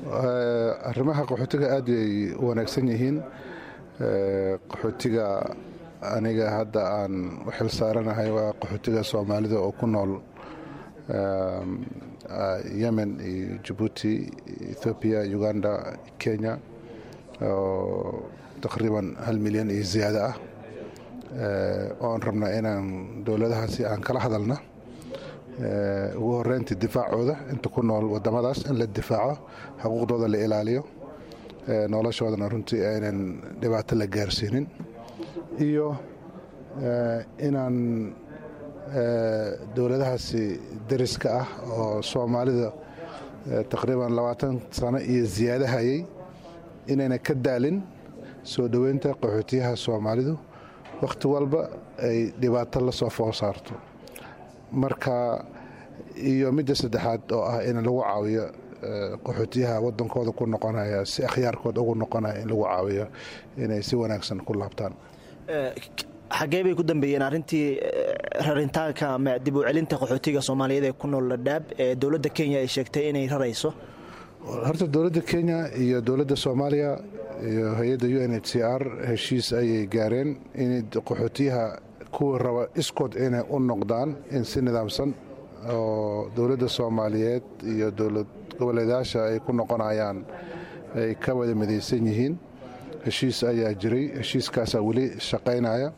arrimaha qaxootiga aad ay u wanaagsan yihiin qaxootiga aniga hadda aan u xil saaranahay waa qaxootiga soomaalida oo ku nool yemen iyo jabuuti ethoobiya uganda kenya oo taqriiban hal milyan iyo ziyaado ah oon rabnaa inaan dowladahaasi aan kala hadalna ugu horeyntii difaacooda inta ku nool wadamadaas in la difaaco xuquuqdooda la ilaaliyo noloshoodana runtii aynan dhibaato la gaarsiinin iyo inaan dowladahaasi dariska ah oo soomaalida taqriiban labaatan sano iyo ziyaado hayay inayna ka daalin soo dhoweynta qaxootiyaha soomaalidu wakhti walba ay dhibaato la soo fool saarto marka iyo midda saddexaad oo ah in lagu caawiyo qaxootiyaha wadankooda ku noqonaya si akhyaarkood ugu noqonaya in lagu caawiyo inay si wanaagsan ku laabtaan xaggee bay ku dambeeyeen arrintii rarintaanka ama dib u celinta qaxootiga soomaaliyeed ee ku nool ladhaab ee dowladda kenya ay sheegtay inay rarayso horta dowladda kenya iyo dowladda soomaaliya iyo hay-adda u n h c r heshiis ayay gaareen in qaxootiyaha kuwii raba iskood inay u noqdaan in si nidaamsan oo dowladda soomaaliyeed iyo dowlad goboleedayaasha ay ku noqonayaan ay ka wada midaysan yihiin heshiis ayaa jiray heshiiskaasaa weli shaqaynaya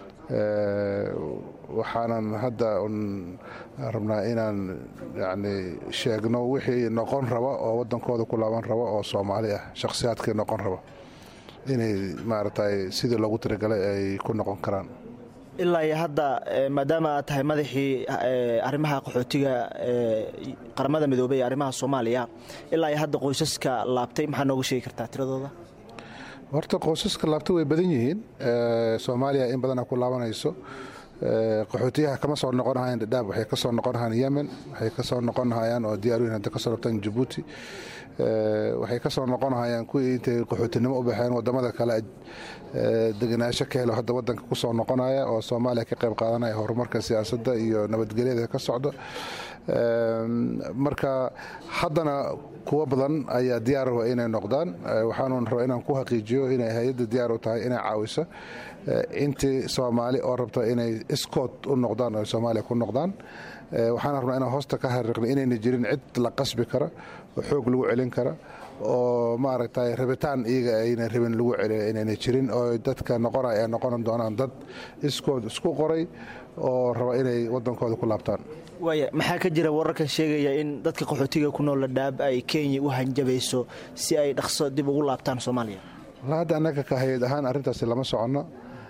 waxaanan hadda rabnaa inaan yani sheegno wixii noqon raba oo wadankooda ku laaban raba oo soomaali ah shakhsiyaadkii noqon raba inay maaragtay sidii loogu talagalay ay ku noqon karaan ilaa iyo hadda maadaama aad tahay madaxii arrimaha qaxootiga qaramada midoobey ee arrimaha soomaaliya ilaa iyo hadda qoysaska laabtay maxaa nooga sheegi kartaa tiradooda horta qoysaska laabta way badan yihiin soomaaliya in badana ku laabanayso qaxootiyaha kama soo noqonahayaan dhadhaab waxay ka soo noqonahayaan yemen waxay ka soo noqonahayaan oo diyaaruyin hadda ka soo rabtaan jabuuti waxay ka soo noqonahayaan kuwii intay qaxootinimo u baxeen wadamada kale degenaansho ka helo hadda wadanka ku soo noqonaya oo soomaaliya ka qayb qaadanaya horumarka siyaasadda iyo nabadgelyada ka socdo marka haddana kuwo badan ayaa diyaar raba inay noqdaan waxaanu rabaa inaan ku xaqiijiyo inay hay-adda diyaar u tahay inay caawiso intii soomaali oo rabta inay iskood u noqdaan oo soomaaliya ku noqdaan waxaan rabnaa inaan hoosta ka xariiqno inayna jirin cid la qasbi kara oo xoog lagu celin kara oo maaragtay rabitaan iyaga ayna rabin lagu celiyo inayna jirin oo dadka noqonaya ay noqon doonaan dad iskood isku qoray oo raba inay wadankooda ku laabtaan waaya maxaa ka jira wararkan sheegaya in dadka qaxootiga ku nool ladhaab ay kenya u hanjabayso si ay dhaqso dib ugu laabtaan soomaaliya walla hadda annaga ka hay-ad ahaan arrintaasi lama soconno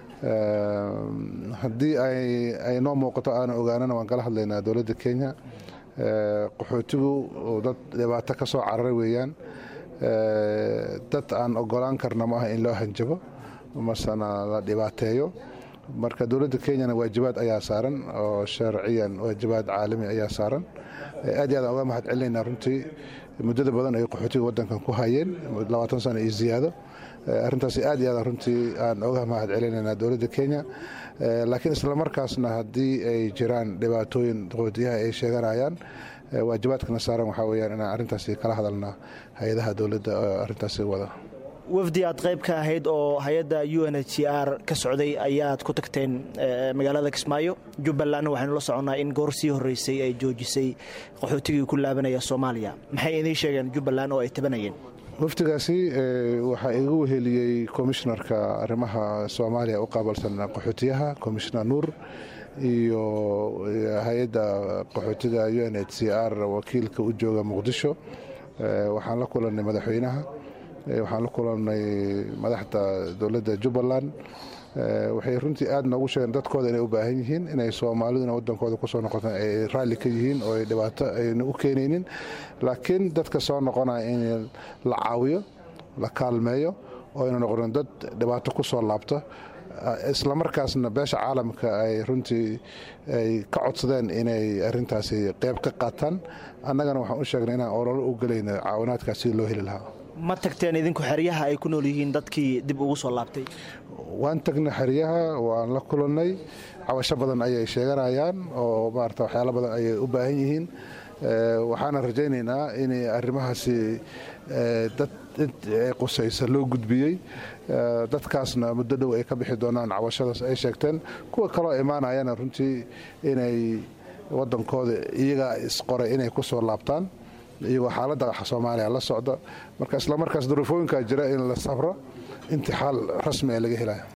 haddii ay noo muuqato aana ogaanana waan kala hadlaynaa dowladda kenya qaxootigu dad dhibaato ka soo cararay weeyaan dad aan ogolaan karna ma aha in loo hanjabo masena la dhibaateeyo marka dowladda kenyana waajibaad ayaa saaran oo sharciyan waajibaad caalami ayaa saaran aad iyo aad aan uga mahad celinaynaa runtii muddada badan ay qaxootiga wadankan ku hayeen labaatan sano iyo ziyaado arrintaasi aad iyo aad runtii aan oga mahad celinaynaa dowladda kenya laakiin islamarkaasna haddii ay jiraan dhibaatooyin qaxootiyaha ay sheeganayaan waajibaadkana saaran waxaa weyaan inaan arrintaasi kala hadalna hay-adaha dowladda arrintaasi wada wafdi aad qayb ka ahayd oo hay-adda u n h c r ka socday ayaad ku tagteen magaalada kismaayo jubbalandna waxaynu la soconnaa in goor sii horreysay ay joojisay qaxootigii ku laabanaya soomaaliya maxay idiin sheegeen jubbaland oo ay tabanayeen wafdigaasi waxaa igu weheliyey komishnarka arrimaha soomaaliya u qaabalsan qaxootiyaha komishnar nuur iyo hay-adda qaxootiga u n h c r wakiilka u jooga muqdisho waxaan la kulannay madaxweynaha waxaan la kulannay madaxda dowladda jubbaland waxay runtii aad noogu sheegeen dadkooda inay u baahan yihiin inay soomaaliduna wadankooda kusoo noqotaan ay raalli ka yihiin oo ay dhibaato ayna u keenaynin laakiin dadka soo noqonaya in la caawiyo la kaalmeeyo oo ayna noqonin dad dhibaato ku soo laabta islamarkaasna beesha caalamka ay runtii ay ka codsadeen inay arintaasi qeyb ka qaataan annagana waxaan u sheegnay inaan ololo u gelayno caawinaadkaas si loo heli lahaa ma tagteen idinku xeryaha ay ku nool yihiin dadkii dib ugu soo laabtay waan tagnay xeryaha waan la kulannay cabasho badan ayay sheeganayaan oo maarata waxyaalo badan ayay u baahan yihiin waxaana rajaynaynaa in arrimahaasi dad ay qusaysa loo gudbiyey dadkaasna muddo dhow ay ka bixi doonaan cabashadaas ay sheegteen kuwa kaloo imaanayana runtii inay wadankooda iyagaa isqoray inay ku soo laabtaan iyagoo xaaladda soomaaliya la socda marka islamarkaas duruufooyinkaa jira in la sabro intixaal rasmi ee laga helaya